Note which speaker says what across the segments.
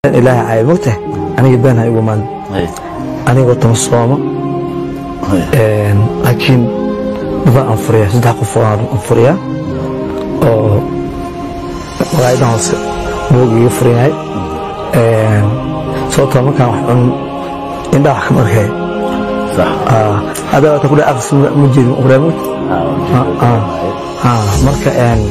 Speaker 1: ilaahay caay mogtahay aniga been ha igu maalin anigoo tama soomo laakiin dadaan aan furiyaa saddex qof oo aan furiyaa oo magaayadan hoose buug iga furan yahay sababtoo markaan wax cun indhaa wax kama arkaya hadda wata kudhe aqs ma jeedin uqraamud marka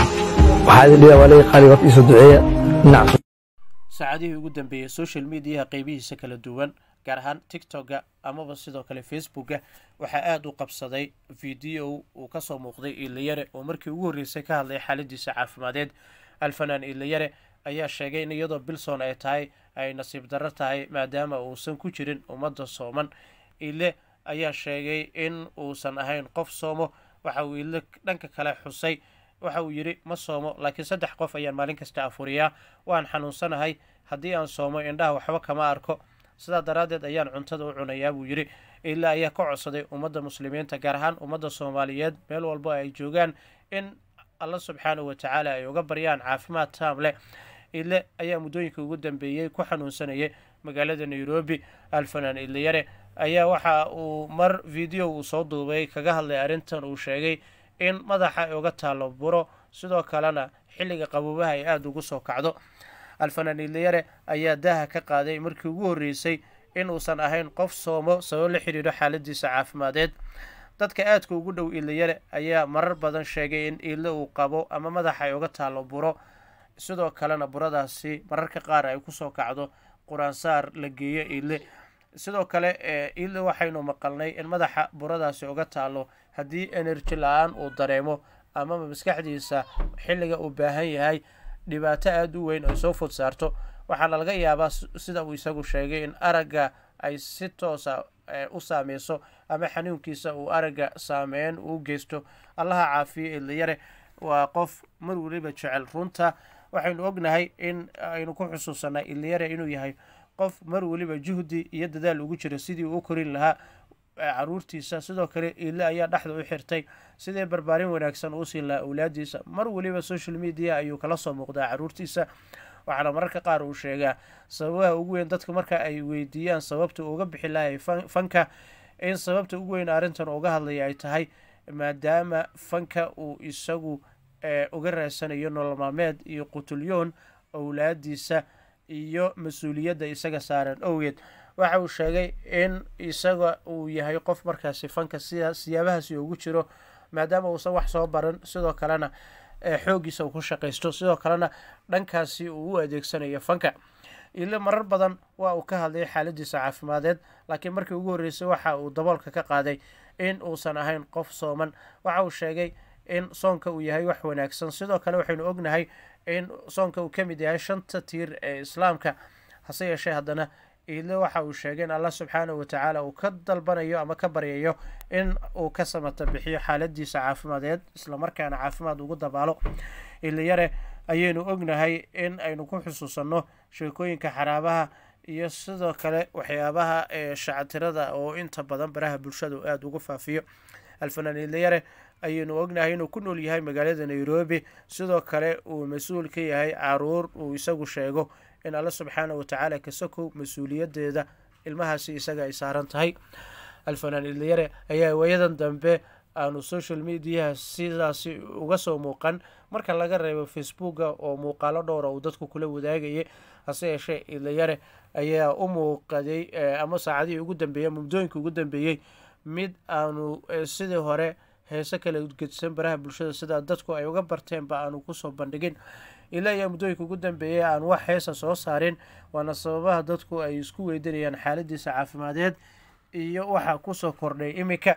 Speaker 1: waxaa idin dhigaa waa laga qaali horta iisoo duceeya dhinac
Speaker 2: saacadihii ugu dambeeyey social mediaha qeybihiisa kala duwan gaar ahaan tiktoka amaba sidoo kale facebooka waxaa aada u qabsaday video uu kasoo muuqday iilayare oo markii ugu horreysay ka hadlay xaaladiisa caafimadeed alfanaan iilayare ayaa sheegay in iyadoo bilson ay tahay ay nasiib darro tahay maadaama uusan ku jirin ummadda sooman ile ayaa sheegay in uusan ahayn qof soomo waxa uu ile dhanka kale xusay waxa uu yidhi ma soomo laakiin saddex qof ayaan maalin kasta afuriyaa waan xanuunsanahay haddii aan soomo indhaha waxba kama arko sidaa daraaddeed ayaan cuntada u cunayaa buu yidhi ilaa ayaa ka codsaday ummadda muslimiinta gaar ahaan ummadda soomaaliyeed meel walbo ay joogaan in alla subxaanahu watacaala ay uga baryaan caafimaad taam leh ile ayaa muddooyinka ugu dambeeyey ku xanuunsanayay magaalada nairobi alfanaan ilayare ayaa waxa uu mar video uu soo duubay kaga hadlay arrintan uu sheegay in madaxa ay uga taallo buro sidoo kalena xilliga qaboobaha ay aada ugu soo kacdo alfanaan ilayare ayaa daaha ka qaaday markii ugu horreysay in uusan ahayn qof soomo sabab la xidhiidho xaaladiisa caafimadeed dadka aadka ugu dhow ilayare ayaa marar badan sheegay in iile uu qabo ama madaxa ay uga taallo buro sidoo kalena buradaasi mararka qaar ay kusoo kacdo quraansaar la geeyo iile sidoo kale iile waxaynu maqalnay in madaxa buradaasi uga taallo haddii enerji la-aan uu dareemo amaba maskaxdiisa xilliga uu baahan yahay dhibaato aada u weyn ay soo fod saarto waxaana laga yaabaa sida uu isagu sheegay in aragga ay si toosa u saameyso ama xanuunkiisa uu aragga saameyn uu geysto allaha caafiyo ilayare waa qof mar weliba jecel runta waxaynu ognahay in aynu ku xusuusanay ilayare inuu yahay qof mar weliba juhdi iyo dadaal ugu jira sidii uu u korin lahaa caruurtiisa sidoo kale iile ayaa dhexda u xirtay sidii barbaarin wanaagsan uu siin lahaa awlaadiisa mar weliba social media ayuu kala soo muuqdaa caruurtiisa waxaana mararka qaar uu sheegaa sababaha ugu weyn dadka marka ay weydiiyaan sababta uga bixi lahay fanka in sababta ugu weyn arrintan uga hadlaya ay tahay maadaama fanka uu isagu uga raadsanayo nolol maalmeed iyo qutulyoon owlaadiisa iyo mas-uuliyadda isaga saaran owgeed waxa uu sheegay in isaga uu yahay qof markaasi fanka sida siyaabahaasi ugu jiro maadaama uusan wax soo baran sidoo kalena xooggiisa uu ku shaqaysto sidoo kalena dhankaasi uu u adeegsanayo fanka ile marar badan waa uu ka hadlay xaaladiisa caafimadeed laakiin markii ugu horreysay waxa uu daboolka ka qaaday in uusan ahayn qof sooman waxa uu sheegay in soonka uu yahay wax wanaagsan sidoo kale waxaynu ognahay in soonka uu ka mid yahay shanta tiir ee islaamka hase yeeshee haddana ile waxa uu sheegay in allah subxaanahu watacaala uu ka dalbanayo ama ka baryayo in uu ka samata bixiyo xaaladiisa caafimadeed islamarkaana caafimaad ugu dabaalo ilayare ayaynu ognahay in aynu ku xusuusanno sheekooyinka xaraabaha iyo sidoo kale waxyaabaha ee shactirada oo inta badan baraha bulshada uu aada ugu faafiyo alfanaan ilayare ayaynu ognahay inuu ku nool yahay magaalada nairobi sidoo kale uu mas-uul ka yahay caruur uu isagu sheego in alle subxaana watacaala kasakow mas-uuliyadeeda ilmahaasi isaga ay saaran tahay alfanaan ilayare ayaa waayadan dambe aanu social mediaha sidaasi uga soo muuqan marka laga reebo facebooka oo muuqaalo dhowra uu dadku kula wadaagayay hase yeeshee ilayare ayaa u muuqaday ama saacadihii ugu dambeeyey muddooyinka ugu dambeeyey mid aanu sidii hore heese kala gedsan baraha bulshada sida dadku ay uga barteenba aanu kusoo bandhigin ilaa ayaa muddooyinka ugu dambeeyay aan wax heesa soo saarin waana sababaha dadku ay isku weydanayaan xaaladiisa caafimadeed iyo waxaa kusoo kordhay iminka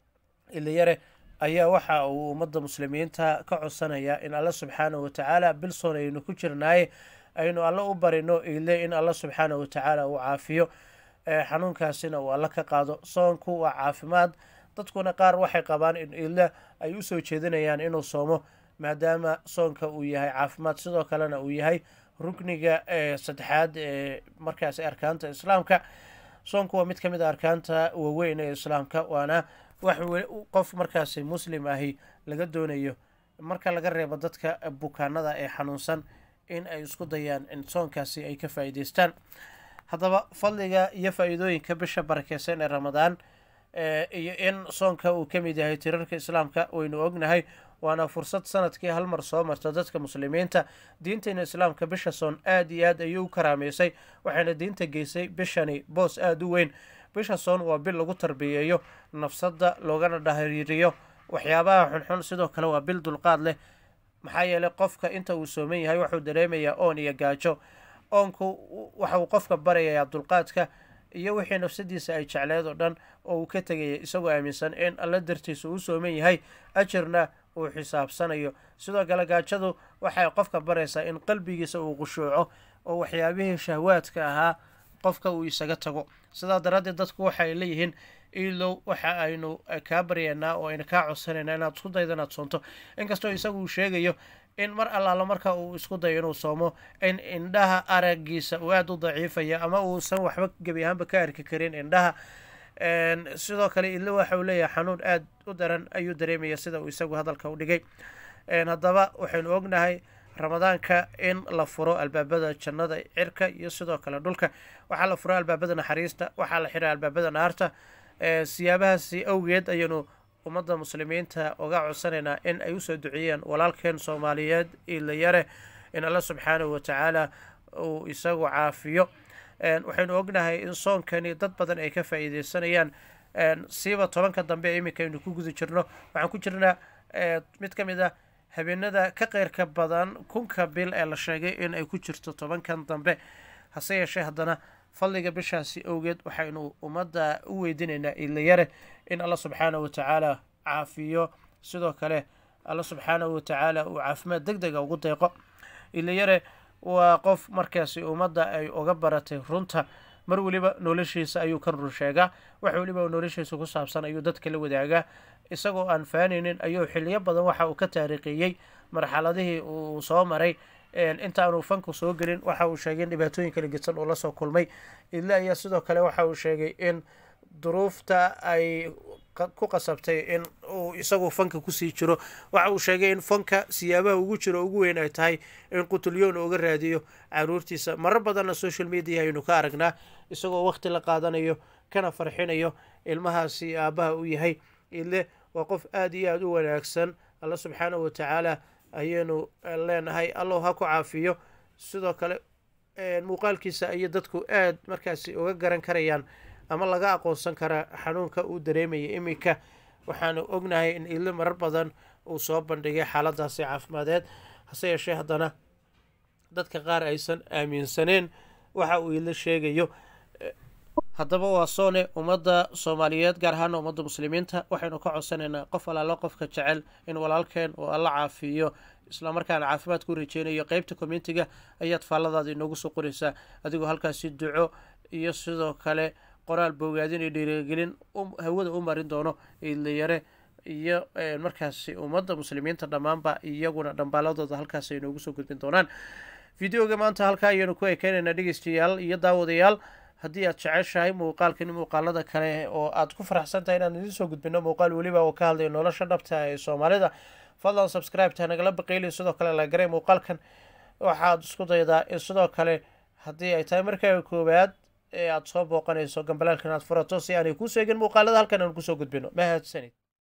Speaker 2: ilayare ayaa waxa uu ummadda muslimiinta ka codsanayaa in alla subxaanahu watacaala bilson aynu ku jirnaaye aynu alla u barino ile in alla subxaanahu watacaala uu caafiyo xanuunkaasina uu alla ka qaado soonku waa caafimaad dadkuna qaar waxay qabaan in ile ay usoo jeedinayaan inuu soomo maadaama soonka uu yahay caafimaad sidoo kalena uu yahay rukniga saddexaad ee markaasi arkaanta islaamka soonku waa mid ka mid a arkaanta waaweyn ee islaamka waana wax qof markaasi muslim ahi laga doonayo marka laga reebo dadka bukaanada ee xanuunsan in ay isku dayaan in soonkaasi ay ka faa'iidaystaan haddaba fadliga iyo faa'iidooyinka bisha barakeysan ee ramadaan iyo in soonka uu ka mid yahay tirarka islaamka waynu ognahay waana fursad sanadkii hal mar soo marta dadka muslimiinta diinteena islaamka bisha soon aada iyo aad ayuu u karaameysay waxayna diinta geysay bishani boos aada u weyn bisha soon waa bil lagu tarbiyeeyo nafsadda loogana dhahiriiriyo waxyaabaha xunxun sidoo kale waa bil dulqaad leh maxaa yeelay qofka inta uu sooman yahay wuxuu dareemayaa oon iyo gaajo oonku waxa uu qofka barayayaa dulqaadka iyo wixii nafsadiisa ay jecleed oo dhan oo uu ka tegaya isagoo aaminsan in alla dartiisa uu sooman yahay ajirna uu xisaabsanayo sidoo kale gaajadu waxay qofka baraysaa in qalbigiisa uu qushuuco oo waxyaabihii shahwaadka ahaa qofka uu isaga tago sidaa daraaddeed dadku waxay leeyihiin ilow waxa aynu kaa baryaynaa oo aynu kaa codsanaynaa inaad isku daydo inaad soonto inkastoo isagu uu sheegayo in mar allaala marka uu isku dayo inuu soomo in indhaha aragiisa uu aada u daciifaya ama uusan waxba gebi ahaanba ka arki karin indhaha sidoo kale ilo waxa uu leeyahay xanuun aada u daran ayuu dareemaya sida uu isagu hadalka u dhigay haddaba waxaynu ognahay ramadaanka in la furo albaabada jannada cirka iyo sidoo kale dhulka waxaa la furo albaabada naxariista waxaa la xiray albaabada naarta siyaabahaasi awgeed ayaynu ummadda muslimiinta uga codsanaynaa in ay usoo duceeyaan walaalkeen soomaaliyeed ilayare in alla subxaanahu watacaala uu isagu caafiyo waxaynu ognahay in soonkani dad badan ay ka faa'iideysanayaan siiba tobanka dambe iminka aynu ku guda jirno waxaan ku jirnaa mid ka mid ah habeenada ka qeyrka badan kunka bil ee la sheegay in ay ku jirto tobankan dambe hase yeeshee haddana fadliga bishaasi awgeed waxaynu ummadda u weydiinaynaa ilayare in alla subxaanahu watacaala caafiyo sidoo kale alla subxaanahu watacaala uu caafimaad deg dega ugu deeqo ilayare waa qof markaasi ummadda ay uga baratay runta mar weliba noloshiisa ayuu ka run sheegaa wax weliba noloshiisa ku saabsan ayuu dadka la wadaagaa isagoo aan faanaynin ayuu xiliyo badan waxa uu ka taariikhiyey marxaladihii uu soo maray intaanu fanku soo gelin waxa uu sheegay in dhibaatooyin kala gedsan uu lasoo kulmay ila ayaa sidoo kale waxa uu sheegay in duruufta ay ku qasabtay in uu isagu fanka kusii jiro waxa uu sheegay in fanka siyaabaha ugu jiro ugu weyn ay tahay in qutulyoon uga raadiyo caruurtiisa marar badanna social media aynu ka aragnaa isagoo waqti la qaadanayo kana farxinayo ilmahaasi aabbaha u yahay ile waa qof aada iyo aada u wanaagsan alla subxaanahu watacaala ayaynu leenahay allow ha ku caafiyo sidoo kale muuqaalkiisa ayay dadku aada markaasi uga garan karayaan ama laga aqoonsan karaa xanuunka uu dareemaya iminka waxaanu ognahay in ilo marar badan uu soo bandhigay xaaladaasi caafimadeed hase yeeshee haddana dadka qaar aysan aaminsaneen waxa uu ilo sheegayo haddaba waa soone ummadda soomaaliyeed gaar ahaana ummadda muslimiinta waxaynu ka codsanaynaa qof alaalo qofka jecel in walaalkeen uu alla caafiyo islamarkaana caafimaad ku rajeynayo qeybta communitiga ayaad faalladaada inoogu soo qoraysaa adigoo halkaasi duco iyo sidoo kale qoraal boogaadin iyo dhiirigelin hawada u marin doono ilayare iyo markaasi ummadda muslimiinta dhammaanba iyaguna dhambaaladooda halkaas ay inoogu soo gudbin doonaan videoga maanta halkaa ayaynu ku ekeynaynaa dhegeystayaal iyo daawadayaal haddii aad jeceshahay muuqaalkani muuqaalada kale oo aad ku faraxsan tahay inaan idiin soo gudbino muuqaal weliba oo ka hadlaya nolosha dhabta ee soomaalida fadlan subscribe-ta nagala baqeyliyo sidoo kale la garay muuqaalkan waxaad isku daydaa in sidoo kale haddii ay tahay markaa koowaad ee aada soo booqanayso gambalaalkan aad furato si aanay kuu seegin muuqaalada halkan aan kusoo gudbino mahadsanid